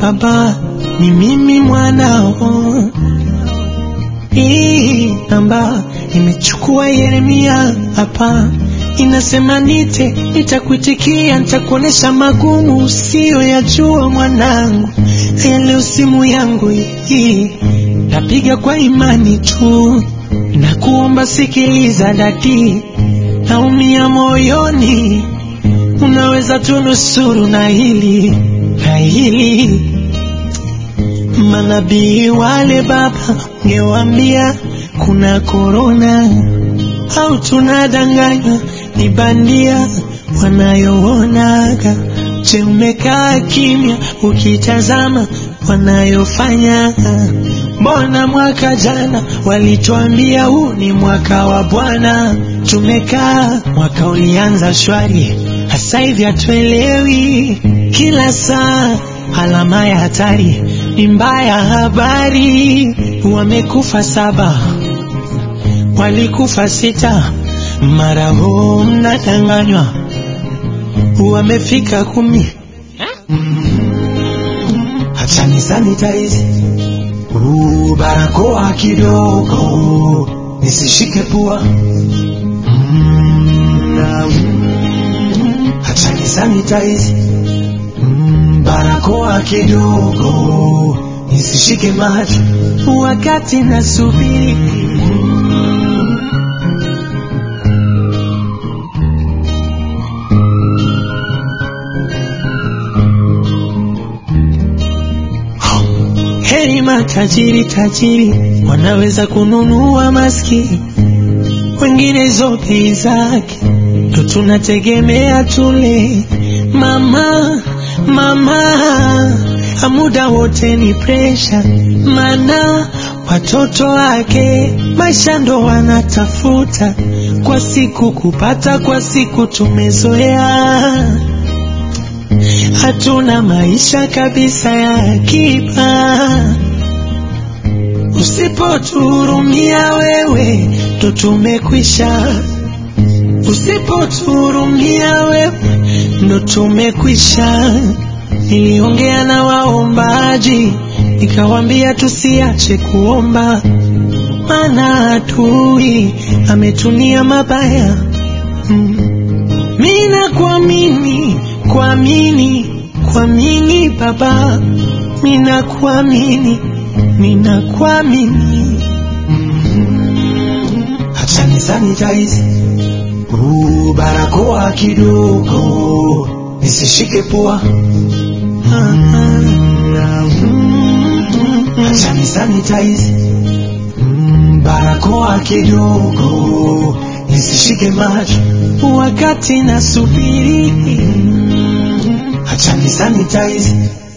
baba, ni mimi mwanao. Hii namba imechukua Yeremia hapa, inasema nite, nitakuitikia, nitakuonesha magumu usiyoyajua mwanangu. Haya leo simu yangu hii napiga kwa imani tu, na kuomba sikiliza dadi, naumia moyoni, unaweza tunusuru na hili na hili Manabii wale baba, ungewambia kuna korona au tunadanganywa ni bandia wanayoonaga. Je, umekaa kimya ukitazama wanayofanya? Mbona mwaka jana walituambia huu ni mwaka wa Bwana, tumekaa mwaka ulianza shwari, hasa hivi hatuelewi, kila saa alama ya hatari ni mbaya. Habari wamekufa saba, walikufa sita, mara huu mnadanganywa wamefika kumi. Acha ni sanitize uh, barakoa kidogo nisishike pua mm, acha ni sanitize mm, barakoa kidogo nisishike macho wakati nasubiri Heri matajiri tajiri wanaweza kununua maskini, wengine hizo bei zake ndo tunategemea tule. Mama mama, muda wote ni presha, mana watoto wake maisha ndo wanatafuta, kwa siku kupata, kwa siku tumezoea hatuna maisha kabisa ya akiba. Usipotuhurumia wewe, ndo tumekwisha. Usipotuhurumia wewe, ndo tumekwisha. Niliongea na waombaji, nikawambia tusiache kuomba, maana adui ametunia mabaya. Mm. Mina kuamini kuamini kuamini Baba, mina kuamini mina kuamini. Acha ni sanitize uh, barakoa kidogo nisishike pua. Acha ni sanitize mm, barakoa kidogo nisishike macho wakati nasubiri. Acha ni sanitize